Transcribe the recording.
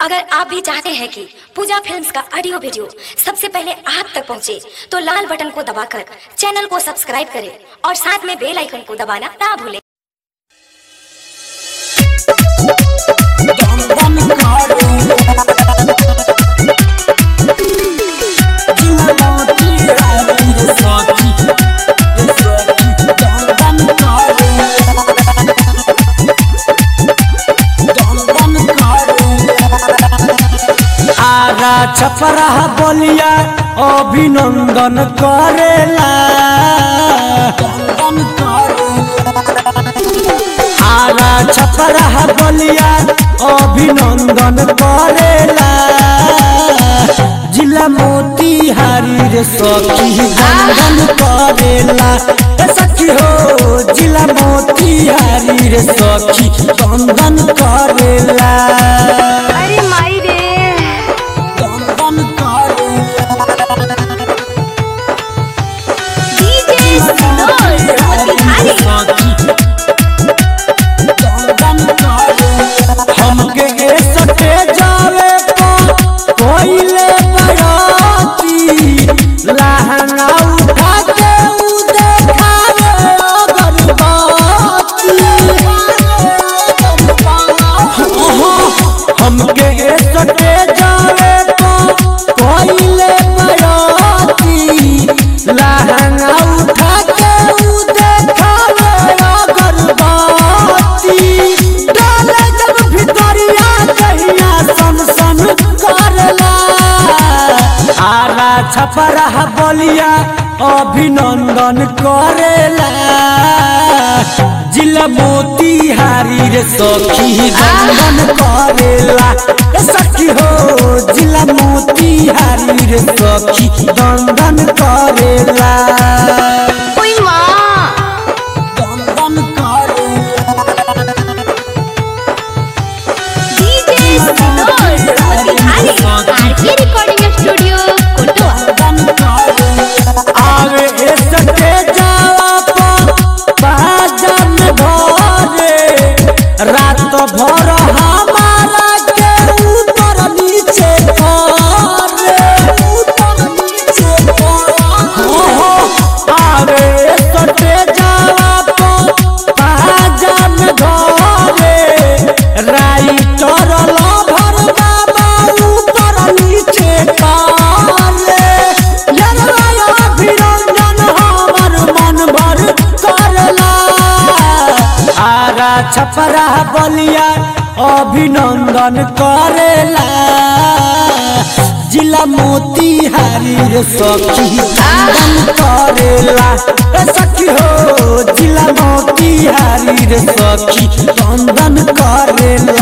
अगर आप भी चाहते हैं कि पूजा फिल्म्स का ऑडियो वीडियो सबसे पहले आप तक पहुंचे, तो लाल बटन को दबाकर चैनल को सब्सक्राइब करें और साथ में बेल आइकन को दबाना ना भूलें आरा छपरा बोलिया अभिनंदन करेला आरा छपरा बोलिया अभिनंदन करेला जिला मोतीहारी रे सखी वंदन करेला ए सखी हो जिला मोतीहारी रे सखी वंदन करेला अरे माई रे वंदन करेला हमके ए सटे जावे तो कोइले बराती लहंगा उठा के उ देखावे अगरबत्ती हमके ए सटे जावे तो कोइले बराती लहंगा उठा के उ देखावे अगरबत्ती डाले जब भितरिया कहिया सन सन करला आरा छपरा बोलिया अभिनंदन करेला जिला मोतीहारी रे सखी वंदन करेला ए सखी हो जिला मोतीहारी रे सखी वंदन करेला वंदन करेला रिकॉर्डिंग स्टूडियो आवे ए सटे जावा पा बाजन भरे रात भर हमारा के ऊपर नीचे करे ऊपर नीचे करे आवे ए सटे जावा पा बाजन भरे राइटर लभर बाबा ऊपर नीचे करे जनवाया अभिनंदन हमर मन भर करला आरा छपरा बलिया अभिनंदन करेला जिला मोतीहारी रे सखी वंदन करेला ए सखी हो जिला मोतीहारी रे सखी वंदन करेला